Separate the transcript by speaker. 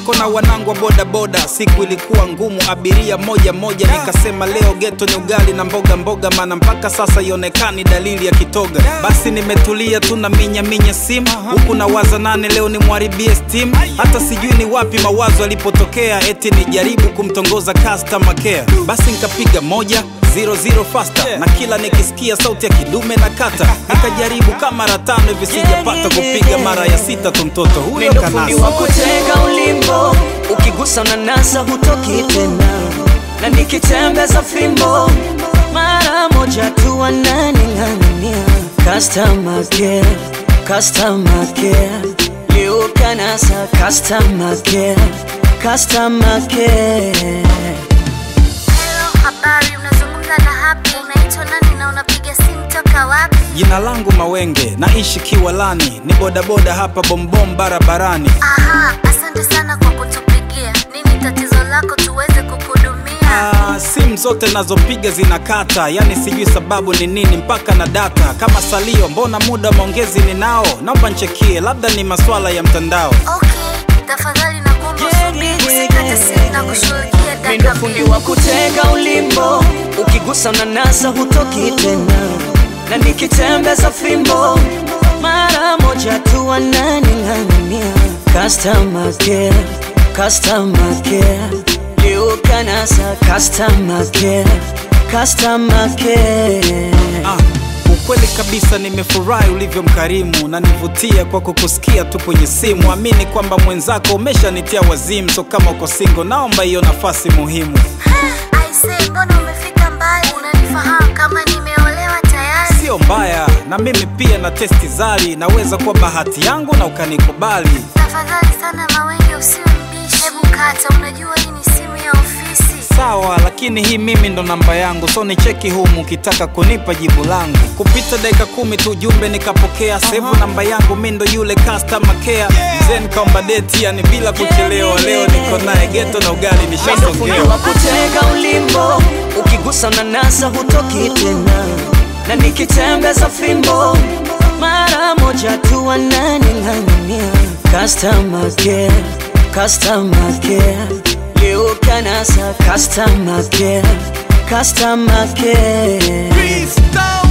Speaker 1: niko na wanangu wa bodaboda siku ilikuwa ngumu abiria moja moja nikasema leo geto ni ugali na mboga mboga maana mpaka sasa ionekani dalili ya kitoga basi nimetulia tu na minya minya simu huku na waza nane leo ni mwaribie steam hata sijui ni wapi mawazo alipotokea eti nijaribu kumtongoza customer care basi nikapiga moja zero zero faster na kila nikisikia sauti ya kidume na kata nikajaribu kama mara tano hivi sijapata kupiga mara ya sita tu mtoto huyo
Speaker 2: Mindo fundi wa
Speaker 1: kanasa
Speaker 2: kutega ulimbo, ukigusa unanasa hutoki tena, na nikitembeza fimbo mara moja tu wananing'ang'ania. Customer care, customer care, leo kanasa customer care, customer care.
Speaker 3: Hello, habari, unazungumza na Happy. Unaitwa nani na unapiga simu toka wapi?
Speaker 1: jina langu mawenge naishi kiwalani ni bodaboda hapa bombom barabarani
Speaker 3: Aha, asante sana kwa kutupigia. Nini tatizo lako tuweze kukuhudumia?
Speaker 1: Ah, simu zote nazopiga zinakata yani sijui sababu ni nini mpaka na data kama salio mbona muda wa maongezi ninao naomba nchekie labda ni maswala ya mtandao
Speaker 3: Okay, tafadhali nakuomba usubiri, usikate simu na kushughulikia
Speaker 2: Mindo
Speaker 3: dakika
Speaker 2: fundi
Speaker 3: mbili.
Speaker 2: wa kutega ulimbo, ukigusa unanasa hutoki tena, na nikitembeza fimbo mara moja tu wananing'ang'ania. Customer care, customer care, leo kanasa customer care, customer care.
Speaker 1: ah, ukweli kabisa nimefurahi ulivyo mkarimu na nivutia kwa kukusikia tu kwenye simu amini kwamba mwenzako umeshanitia wazimu so kama uko singo naomba hiyo nafasi muhimu
Speaker 3: Aise, mbona umefika mbali? Unanifahamu kama nimeolewa tayari?
Speaker 1: sio mbaya na mimi pia na testi zari naweza kuwa bahati yangu na ukanikubali
Speaker 3: Tafadhali sana Mawenge, usiwe mbishi. Hebu kata, unajua hii ni simu ya ofisi.
Speaker 1: sawa lakini hii mimi ndo namba yangu so ni cheki humu ukitaka kunipa jibu langu kupita dakika kumi tu jumbe nikapokea sevu namba yangu mi ndo yule customer care mzee nikaomba deti yani bila kuchelewa leo niko naye geto na ugali
Speaker 2: Mindo fundi
Speaker 1: nishasogea
Speaker 2: wa kutega ulimbo, ukigusa unanasa hutoki tena, na nikitembeza fimbo mara moja tu wananing'ang'ania. Customer care, customer care, leo kanasa customer care, customer care.
Speaker 4: Peace down.